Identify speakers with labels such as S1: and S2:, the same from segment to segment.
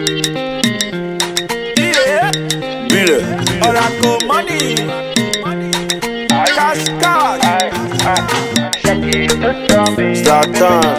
S1: Yeah.
S2: Beat it.
S1: Oracle money. Cash cash.
S2: Start time.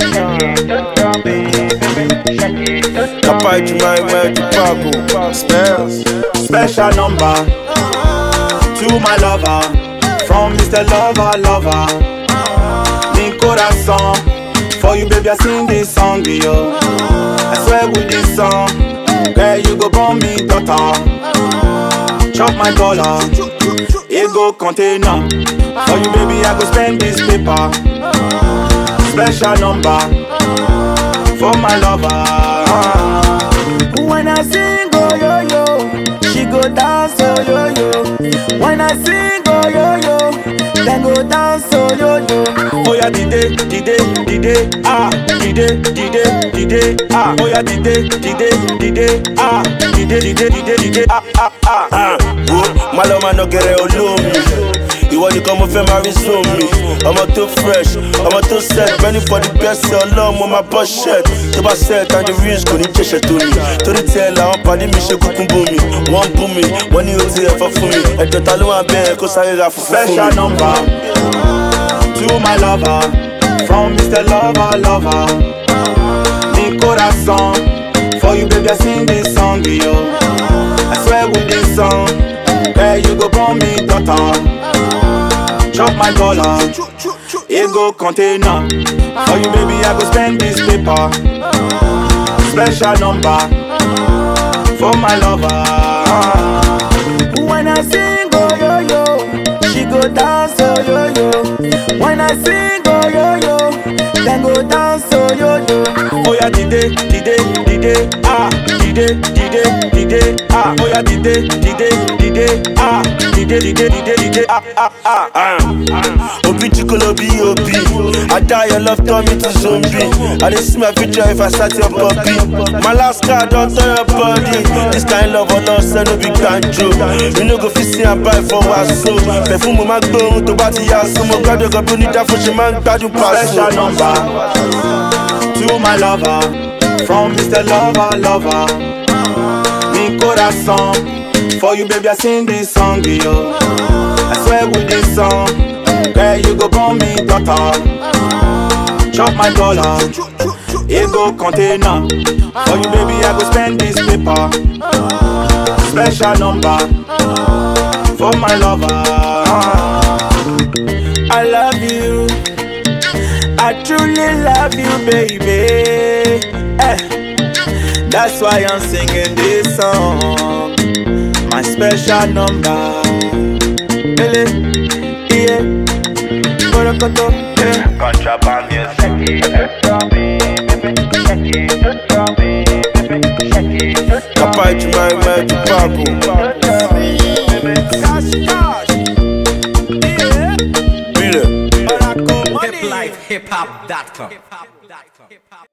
S2: Kapai Jumai Mai Tupaku. Spells.
S1: Special number to my lover from Mr. Lover Lover. Mi corazón for you, baby. I sing this song, yo. I swear with this song, girl, you go born me daughter. Chop my dollar, it go container. For you, baby, I go spend this paper. Special number for my lover. When I sing, oh yo yo, she go dance, oh yo yo. When I sing, oh yo yo, then go dance, oh yo yo. Oh yeah, dide, dide, dide, ah, dide, dide, dide, ah. Oh yeah, dide, dide, dide, ah, dide, dide, dide, dide, ah, ah, ah.
S2: Ah, wo, má lọ máa nọgẹrẹ olómi. Ìwọ nìkan mo fẹ́ máa rí sómi. Ọmọ tó fresh, ọmọ tó set, ready for the best ọlọ́run mo máa bọ́ shirt. Tó bá set and the rings kò ní jẹ̀ṣẹ̀ tó mi. Torí tiẹ̀ làwọn pàdé mi ṣe kúkú bú mi. Wọ́n bú mi, wọ́n ní o ti ẹ̀fọ́ fún mi. Ẹ̀jọ̀ ta ló wà bẹ́ẹ̀ kó sáré ra fùfú fún
S1: Special
S2: mi.
S1: number to my lover from Mr. Lover Lover. Mi corazón for you, baby. I sing this song, yo. I swear with this song, girl, you go born me daughter. Chop my dollar, it go container. For you, baby, I go spend this paper. Special number for my lover. When I sing, oh yo yo, she go dance, oh yo yo. When I sing, oh yo yo, then go dance, oh yo yo. Oh yeah, dide, dide, dide, ah, dide, dide, dide, ah. Oh yeah, dide, dide, dide, ah, dide, dide, dide, dide, ah, ah, ah.
S2: Ah, Obi Chikolo B.O.B. I die, your love turn me to zombie. I dey see my future if I start your puppy. My last card don't turn your body. This kind love or loss, no be banjo. You no go fit see and buy for us so. Perfume mo máa gbóhùn tó bá ti yá so. Mo gbádùn ọkọ̀ bí onídàáfó ṣe máa ń gbádùn pàṣẹ.
S1: Special number to my lover from Mr. Lover Lover. Mi corazón for you, baby. I sing this song, yo. I swear with this song, girl, you go born me daughter. Chop my dollar, it go container. For you, baby, I go spend this paper. Special number for my lover. I love you. I truly love you, baby. Eh. That's why I'm singing this song. My special number. Ele, yeah. Borokoto, eh.
S3: Contraband music.
S2: Kapai Jumai Mai Tupaku.
S1: Cash, cash. Yeah.
S2: Beat it.
S1: Oracle money.
S4: hiplifehiphop.com.